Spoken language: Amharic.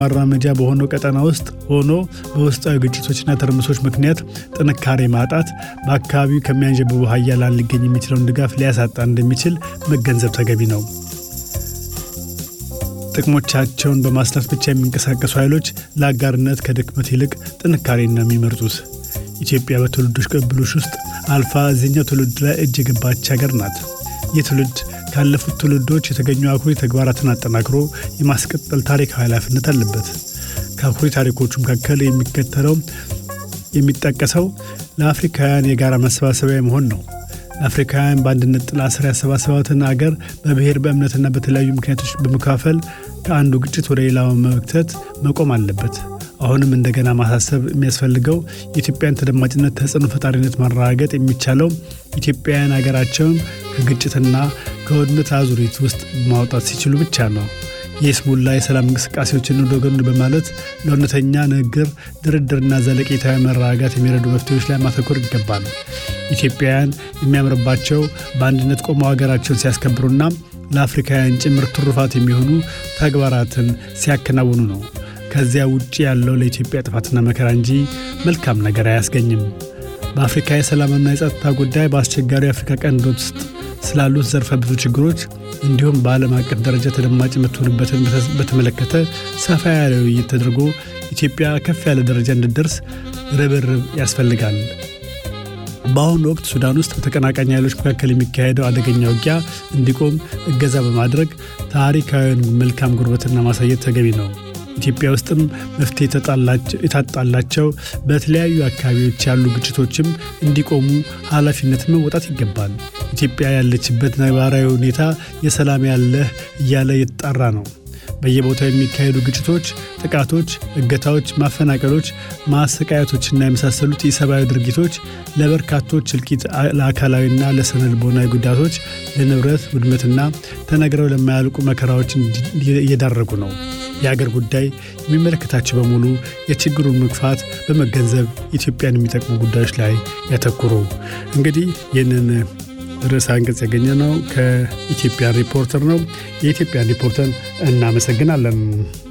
ማራመጃ በሆነው ቀጠና ውስጥ ሆኖ በውስጣዊ ግጭቶችና ትርምሶች ምክንያት ጥንካሬ ማጣት በአካባቢው ከሚያንዣብቡ ሀያላን ሊገኝ የሚችለውን ድጋፍ ሊያሳጣ እንደሚችል መገንዘብ ተገቢ ነው። ጥቅሞቻቸውን በማስላት ብቻ የሚንቀሳቀሱ ኃይሎች ለአጋርነት ከድክመት ይልቅ ጥንካሬን ነው የሚመርጡት። ኢትዮጵያ በትውልዶች ቅብብሎች ውስጥ አልፋ እዚህኛው ትውልድ ላይ እጅ የገባች ሀገር ናት። ይህ ትውልድ ካለፉት ትውልዶች የተገኙ አኩሪ ተግባራትን አጠናክሮ የማስቀጠል ታሪካዊ ኃላፊነት አለበት። ከአኩሪ ታሪኮቹ መካከል የሚከተለው የሚጠቀሰው ለአፍሪካውያን የጋራ መሰባሰቢያ መሆን ነው። ለአፍሪካውያን በአንድነት ጥላ ስር ያሰባሰባትን አገር በብሔር በእምነትና በተለያዩ ምክንያቶች በመካፈል ከአንዱ ግጭት ወደ ሌላው መክተት መቆም አለበት። አሁንም እንደገና ማሳሰብ የሚያስፈልገው የኢትዮጵያን ተደማጭነት፣ ተጽዕኖ ፈጣሪነት ማረጋገጥ የሚቻለው ኢትዮጵያውያን ሀገራቸውን ከግጭትና ከውድመት አዙሪት ውስጥ ማውጣት ሲችሉ ብቻ ነው። የስሙላ የሰላም እንቅስቃሴዎችን ወደ ጎን በማለት ለእውነተኛ ንግግር፣ ድርድርና ዘለቄታዊ መረጋጋት የሚረዱ መፍትሄዎች ላይ ማተኮር ይገባል። ኢትዮጵያውያን የሚያምርባቸው በአንድነት ቆመው ሀገራቸውን ሲያስከብሩና ለአፍሪካውያን ጭምር ትሩፋት የሚሆኑ ተግባራትን ሲያከናውኑ ነው። ከዚያ ውጭ ያለው ለኢትዮጵያ ጥፋትና መከራ እንጂ መልካም ነገር አያስገኝም። በአፍሪካ የሰላምና የጸጥታ ጉዳይ በአስቸጋሪ የአፍሪካ ቀንድ ውስጥ ስላሉት ዘርፈ ብዙ ችግሮች እንዲሁም በዓለም አቀፍ ደረጃ ተደማጭ የምትሆንበትን በተመለከተ ሰፋ ያለ ውይይት ተደርጎ ኢትዮጵያ ከፍ ያለ ደረጃ እንድትደርስ ርብርብ ያስፈልጋል። በአሁኑ ወቅት ሱዳን ውስጥ በተቀናቃኝ ኃይሎች መካከል የሚካሄደው አደገኛ ውጊያ እንዲቆም እገዛ በማድረግ ታሪካዊውን መልካም ጉርበትና ማሳየት ተገቢ ነው። ኢትዮጵያ ውስጥም መፍትሄ የታጣላቸው በተለያዩ አካባቢዎች ያሉ ግጭቶችም እንዲቆሙ ኃላፊነት መወጣት ይገባል። ኢትዮጵያ ያለችበት ነባራዊ ሁኔታ የሰላም ያለህ እያለ እየተጣራ ነው። በየቦታው የሚካሄዱ ግጭቶች፣ ጥቃቶች፣ እገታዎች፣ ማፈናቀሎች፣ ማሰቃየቶችና የመሳሰሉት የሰብአዊ ድርጊቶች ለበርካቶች እልቂት፣ ለአካላዊና ለስነ ልቦናዊ ጉዳቶች፣ ለንብረት ውድመትና ተነግረው ለማያልቁ መከራዎች እየዳረጉ ነው። የአገር ጉዳይ የሚመለከታቸው በሙሉ የችግሩን መግፋት በመገንዘብ ኢትዮጵያን የሚጠቅሙ ጉዳዮች ላይ ያተኩሩ። እንግዲህ ይህንን ርዕሰ አንቀጽ ያገኘ ነው ከኢትዮጵያን ሪፖርተር ነው። የኢትዮጵያን ሪፖርተር እናመሰግናለን።